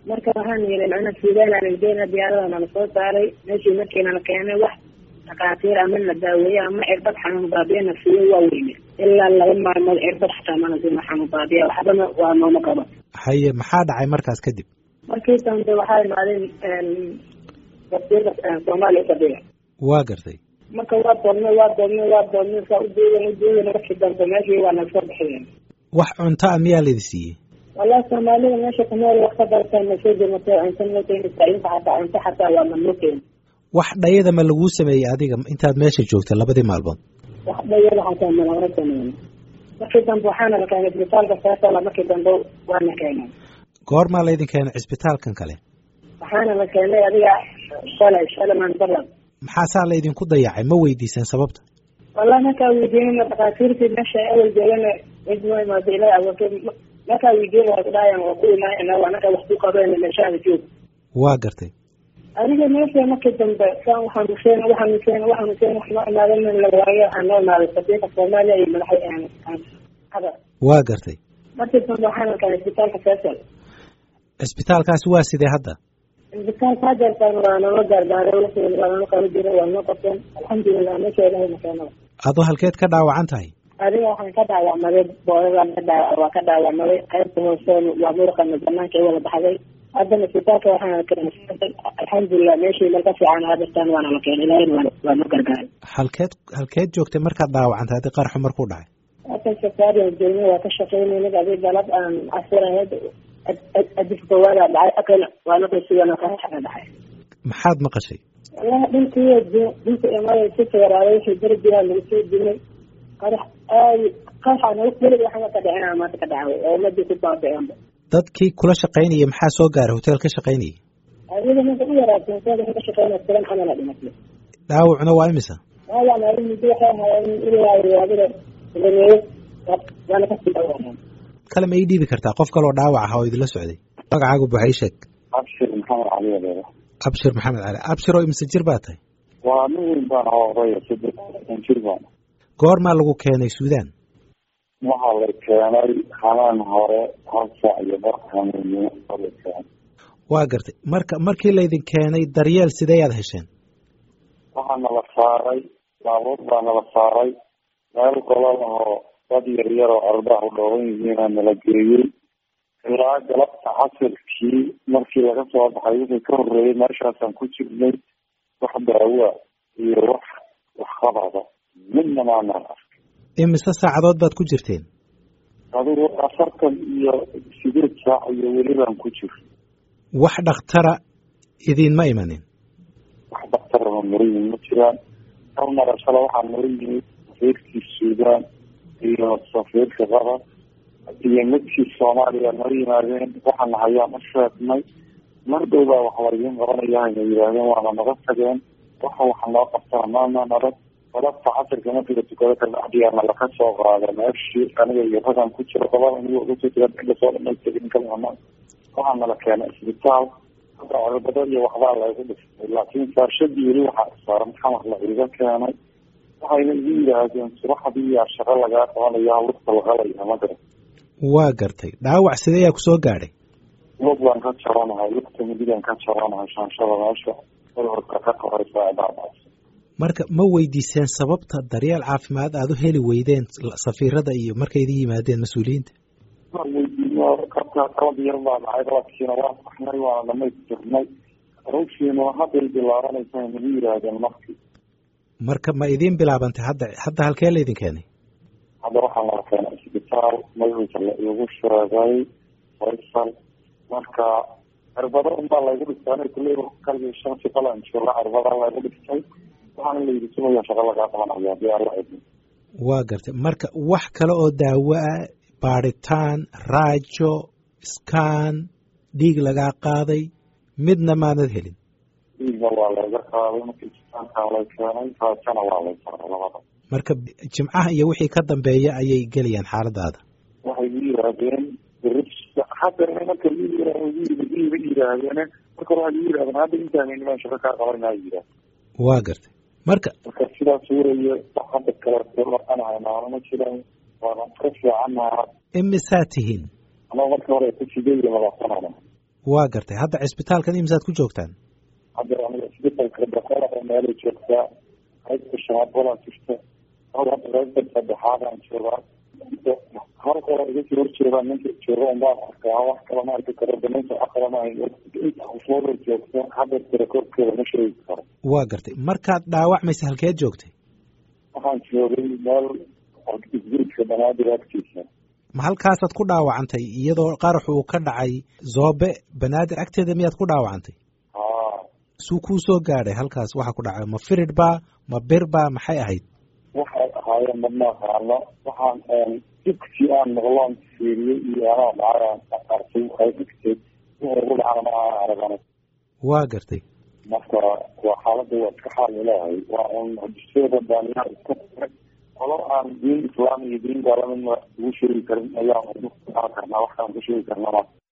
marka waxaan yiri macnaa suudaana nageyna diyaarada nala soo saaray meeshii markii nala keenay wax dhakhaatiir ama la daaweeye ama cirbad xanuun baabiye na siiyo waa weyne ilaa laba maalmood cirbad xataa mana siina xanuun baabiya waxbana waa nooma qaba haye maxaa dhacay markaas kadib markii dambe waxaa imaadeen wasiirka soomaaliya fadhiga waa gartay marka waa doodnay waa doodnay waa doodnay saa ujeedan ujeedan markii dambe meeshii waa naga soo bixiyeen wax cunto a miyaa laidi siiyey wallahi soomaalida meesha kunool wax ka bartaa na soo dematay cunto noo keenaysaa inta xataa cunto xataa waa nanoo keeni wax dhayada ma laguu sameeyey adiga intaad meesha joogta labadii maalmood wax dhayada xataa malagama sameyn markii dambe waxaana la keenay isbitaalka saasala markii dambe waana keenay goormaa laydin keenay cisbitaalkan kale waxaana la keenay adiga shalay shalaman balad maxaasaa laydinku dayacay ma weydiiseen sababta wallahi markaa weydiinana dhakhaatiirtii meesha awal joogana cid noo imaado ilaa awoodee markaa weydiin waa kudhaayaan waa ku imaanayna waa anaka wax ku qabeen meeshaada joog waa gartay adiga meesha markii dambe saan waxaanuseen waxaanuseen waxaanuseen wax noo imaaden la waayo waxaa noo imaaday safiirka soomaaliya iyo madaxa hadar waa gartay markii dambe waxaana keenay isbitaalka faisal cisbitaalkaasi waa sidee hadda isbitaalka hadeertaan waa nala gaargaaray waa nala qala jira waa noo qabteen alxamdulilah meesha ilahayna keenada adoo halkeed ka dhaawacan tahay adiga waxaan ka dhaawacmaday boodadaan ka dhaa waa ka dhaawacmaday qaybta hoose waa muruqana banaanka i wada baxday haddana isbitaalka waxaana keenay alxamdulilah meeshii malka fiican hadeertaan waana la keenay ilahayna waa noo gargaaray halkeed halkeed joogtay markaad dhaawacantay haddii qaraxu markuu dhacay halkan safaariyan joogna waa ka shaqeynayna adig galab aan casirahayd adif gawaada dhacay akana waa naqaysigan qaraxana dhacay maxaad maqashay wallahi dhulkii dhulka imada si feeraaday wixii beri jiraa lagu soo dilay qarax aad qaraxa nagu welig waxana ka dhicina maanta ka dhacay oo umadii ku baabiceenba dadkii kula shaqaynayay maxaa soo gaaray hotel ka shaqaynayay adiga ninka u yaraatay hoteelka ka shaqeynaya tiran camala dhimatay dhaawacuna waa imisa dhaawacna adi muddo waxay ahaayeen ilaa riwaadada lameeyo waana kasii dhaawaceen kale ma ii dhiibi kartaa qof kaloo dhaawac aha oo idinla socday magacaagu buxa ii sheeg abshir maxamed cali adeeda abshir maxamed cali abshir oo imse jir baa tahay waa nin weyn baan odaya saddean jir baan goormaa lagu keenay suudaan waxaa la keenay hanaan hore hal saac iyo bar hanuunimo oo la keenay waa gartay marka markii laydin keenay daryeel sidee aad hesheen waxaa nala saaray baabuur baa nala saaray meel golol oo dad yar yar oo ardaah u dhooban yihiinaa nala geeyey ilaa galabta casirkii markii laga soo baxay wixii ka horreeyay meeshaasaan ku jirnay wax daawa iyo wax waxqabada midna maanaan arkay imise saacadood baad ku jirteen adigu afartan iyo sideed saac iyo welibaan ku jir wax dhakhtara idiinma imanin wax daktarama nala yimid ma jiraan hal marashale waxaa nala yimid safiirkii suudaan iyo safiirka qatar iyo midkii soomaaliya nala yimaadeen waxaana hayaan u sheegnay mar dhow baa wax laydiin qabanaya hayna yidhaahdeen waana naga tageen waxa waxa noo qabtana maana narag galabta casirka markii la tukado kabacdiyaana laka soo qaada meeshii aniga iyo ragan ku jiro gobada aniga uga soo jira inta soo dhamaystirn kalama waxaa nala keenay isbitaal hadda cirbado iyo waxbaa laygu dhistay laakiin saarshadii weli waxaa saaran xamar la iga keenay waxayna igu yidhaahdeen subaxdii yaa shaqo lagaa qabanaya lugta laqalaya ma garan waa gartay dhaawac sidee yaa kusoo gaadhay lug baan ka jaranahay lugta midigan ka jaranahay shaanshada meesha cudurka ka koraysa daadaas marka ma weydiiseen sababta daryeel caafimaad aada u heli weydeen safiirada iyo markay idin yimaadeen mas-uuliyiinta waa weydiino kabka qalab yar baa dhacay qalabkiina waa saxnay waana dhamaystirnay rawshiina hadday bilaabanaysa nagu yidhaahdeen markii marka ma idiin bilaabantay hadda hadda halkee laydin keenay hadda waxaa nala keenay isbitaal magaciisa la igu sheegay faysal marka cirbado unbaa laygu dhistay aniga kulley kaligii shan siqalan jooga cirbada laygu dhistay waxaana la yidhi sumaya shaqo lagaa qabanaya hadii alla idin waa gartay marka wax kale oo daawo ah baadhitaan raajo skan dhiig lagaa qaaday midna maanad helin dhiigna waa layga qaaday markii isbitaalkaa lay keenay raajana waa lay saaray labada marka jimcaha iyo wixii ka dambeeya ayay gelayaan xaaladaada waxay gu yidhaahdeen hadda marka iiba yidhaahdeen marka waxay gu yidhahdeen hadda intaan nimaan shaqo kaa qabanaa yidhaah waa gartay marka marka sidaas wuraye hadda kale dhaqanahay maano ma jiraan waana ka fiicannaha imisaa tihiin anaa marka hore ku sideed iyo labaatanana waa gartay hadda cisbitaalkan imsaad ku joogtaan hadda aniga isbitalka boqolaba meelay joogtaa qaybta shanaad badan jirta hal hadda qaybta saddexaadaan joogaa hal kale iga soo horjeedaa ninka jooga unbaan arkaa wax kale ma arki karo daninta wax kale ma hayo inta usooda joogta hadda tirakoobkeeda ma sheegi karo waa gartay markaad dhaawacmaysa halkeed joogtay waxaan joogay meel isguriska banaadir agtiisa ma halkaasaad ku dhaawacantay iyadoo qarax uu ka dhacay zoobe banaadir agteeda miyaad ku dhaawacantay haa suu kuu soo gaadhay halkaas waxa ku dhacay ma firid baa ma bir baa maxay ahayd waxay ahaayeen madma aqaano waxaan dibkii aan maqloon fiiriyey iyo anaa dhacayaan arkay waxay dhigtay wixii ugu dhacana ma aan aragana waa gartay marka waa xaaladda waa iska xaal leeyahay waa un hadiseeda baaniyaa iska taray qolo aan diin islaam iyo diin gaalamidna ugu sheegi karin ayaan ugu karnaa waxkaan ku sheegi karnaa